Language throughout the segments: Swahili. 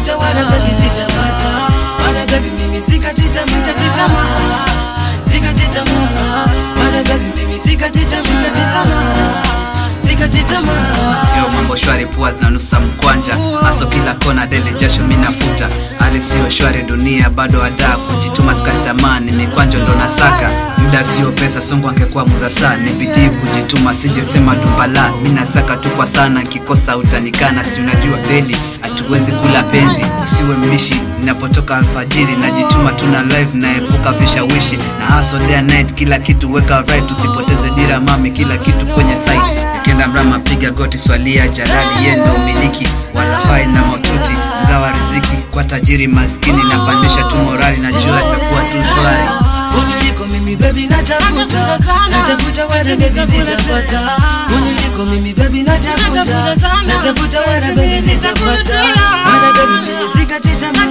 natafuta wala baby sijapata wala baby mimi sikati tamaa sikati tamaa wala baby mimi sikati tamaa sikati tamaa sio mambo shwari pua zinanusa mkwanja haso kila kona dele jasho minafuta hali sio shwari dunia bado adaa kujituma skatamani mikwanja ndo nasaka muda sio pesa songo angekuwa muza saa ni bidii kujituma sijesema dumbala minasaka tu kwa sana nkikosa utanikana si unajua deli hatuwezi kula penzi usiwe mbishi ninapotoka alfajiri najituma tuna live naepuka vishawishi na haso day and night kila kitu weka right usipoteze dira mami kila kitu kwenye site ukienda mrama piga goti swalia jalali yendo umiliki walafai na maututi mgawa riziki kwa tajiri maskini napandisha tu morali najua itakuwa tu shwari Uniliko mimi baby natafuta natafuta wala baby sitapata Uniliko mimi baby natafuta natafuta wala baby sitapata wala baby mimi sikati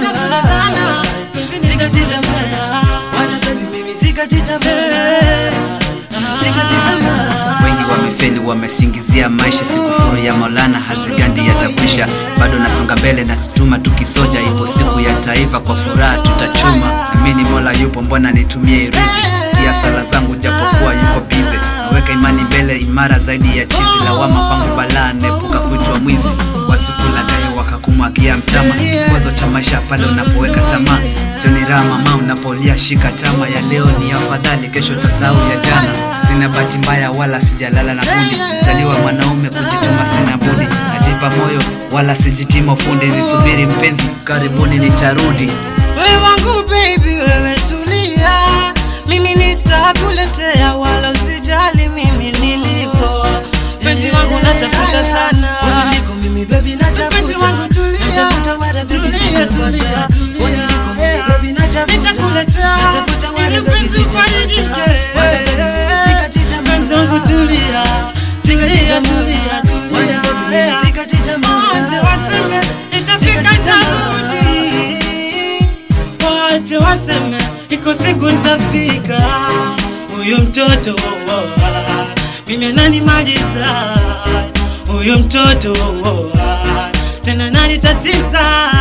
tamaa sikati tamaa wala baby mimi sikati tamaa sikati tamaa wengi wamefeli wamesingizia maisha sikufuru ya maulana hazigandi yatakwisha bado nasonga mbele nasituma tukisoja ipo siku ya taifa kwa furaha tutachuma amini mola yupo mbona nitumie irizi sikia sala zangu japokuwa yuko bize naweka imani mbele imara zaidi ya chizi lawama kwangu balaa naepuka kuitwa mwizi wasikulagaye wakakumwagia mtama kikwazo cha maisha pale unapoweka tamaa sioni raha mama unapolia shika tama ya leo ni afadhali kesho tasau ya jana sina bahati mbaya wala sijalala na budi zaliwa mwanaume kujituma sina budi najipa moyo wala sijitima fundi nisubiri mpenzi karibuni nitarudi wewe wangu baby wewe tulia mimi nitakuletea wala usijali mimi nilipo penzi wangu natafuta sana uniliko mimi baby natafuta natafuta wala baby sitapata uniliko mimi baby natafuta natafuta wala baby sitapata wala baby mimi sikati tamaa penzi wangu tulia sikati tamaa wala baby mimi sikati tamaa sikati tamaa wache waseme iko siku ntafika huyu mtoto oh, oh, ah, mimi ananimaliza huyu mtoto oh, oh, ah, tena nanitatiza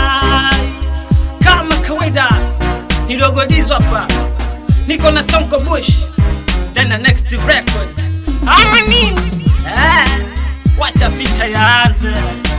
kama kawaida nilogodizwa hapa niko na sonko bush tena next records ama nini eh, wacha vita yaanze